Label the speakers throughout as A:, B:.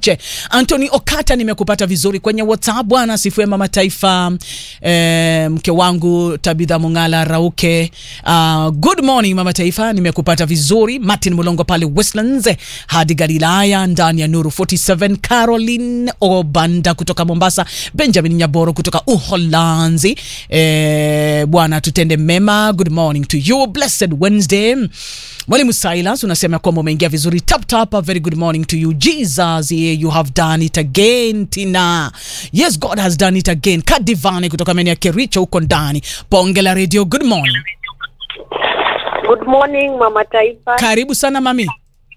A: Chepkoech. Anthony Okata, nimekupata vizuri kwenye WhatsApp bwana. Sifue mama taifa, eh, mke wangu Tabitha Mungala Rauke. Uh, good morning mama taifa, nimekupata vizuri. Martin Mulongo pale Westlands hadi Galilaya ndani ya Nuru 47. Caroline Obanda kutoka Mombasa, Benjamin Nyaboro kutoka Uholanzi. Eh, bwana tutende mema. Good morning to you, blessed Wednesday. Mwalimu Silas unasema kwamba umeingia vizuri. Tap tap, a very good morning to you Jesus, yeah, you have done it again. Tina, yes God has done it again. Kadivani kutoka maeneo ya Kericho huko ndani. Bonge la radio, good morning.
B: Good morning mama taifa.
A: Karibu sana mami.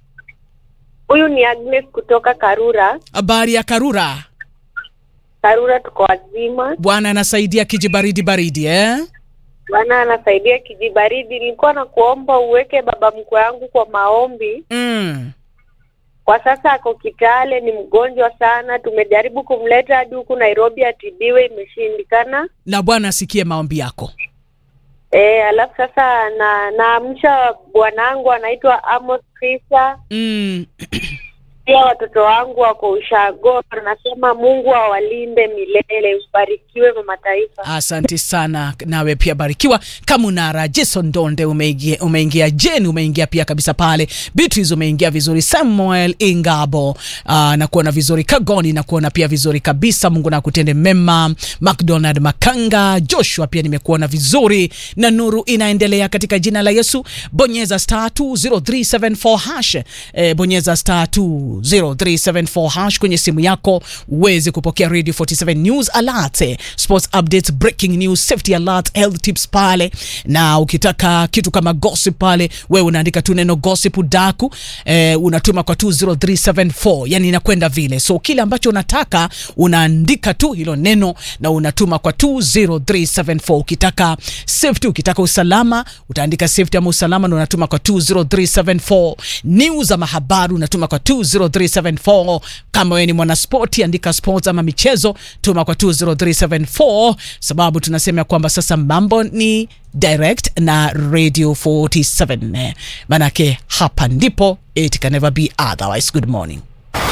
B: Huyu ni Agnes kutoka Karura.
A: Habari ya Karura?
B: Karura tuko wazima.
A: Bwana anasaidia kijibaridi baridi eh?
B: Bwana anasaidia kijibaridi. Nilikuwa na kuomba uweke baba mkwe wangu kwa maombi.
A: Mm.
B: Kwa sasa ako Kitale, ni mgonjwa sana. Tumejaribu kumleta hadi huku Nairobi atibiwe, imeshindikana.
A: Na Bwana asikie maombi yako.
B: E, alafu sasa na naamsha bwanangu anaitwa Amos Krista.
A: Mm.
B: Pia watoto wangu wako ushago. Nasema Mungu awalinde milele. Ubarikiwe mama taifa.
A: Asante sana, nawe pia barikiwa. Kamunara Jason Donde umeingia, umeingia Jen umeingia pia kabisa pale. Beatrice umeingia vizuri. Samuel Ingabo uh, na kuona vizuri. Kagoni na kuona pia vizuri kabisa. Mungu na kutende mema. McDonald Makanga Joshua pia nimekuona vizuri, na nuru inaendelea katika jina la Yesu. Bonyeza star 20374 hash eh, bonyeza star 20374 hash kwenye simu yako uweze kupokea Radio 47 News alert, eh, sports updates, breaking news, safety alert, health tips pale, na ukitaka kitu kama gossip pale, wewe unaandika tu neno gossip daku, eh, unatuma kwa 20374 yani inakwenda vile. So kile ambacho unataka unaandika tu hilo neno na unatuma kwa 20374. Ukitaka safety, ukitaka usalama utaandika safety ama usalama na unatuma kwa 20374. News ama habari unatuma kwa 20374. Kama wewe ni mwanaspoti andika sports ama michezo, tuma kwa 20374, sababu tunasema kwamba sasa mambo ni direct na Radio 47, manake hapa ndipo it can never be otherwise. Good morning.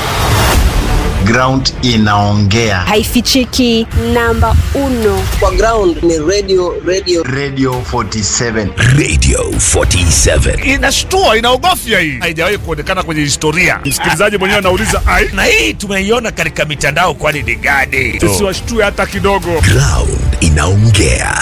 C: ground inaongea
D: haifichiki namba uno
E: kwa ground ni radio radio
C: radio 47
F: Radio 47.
G: inashtua inaogofya hii haijawahi kuonekana kwenye historia msikilizaji mwenyewe anauliza ai
F: Na hii tumeiona katika mitandao kwani ni gani?
G: tusiwashtue hata kidogo
F: Ground inaongea.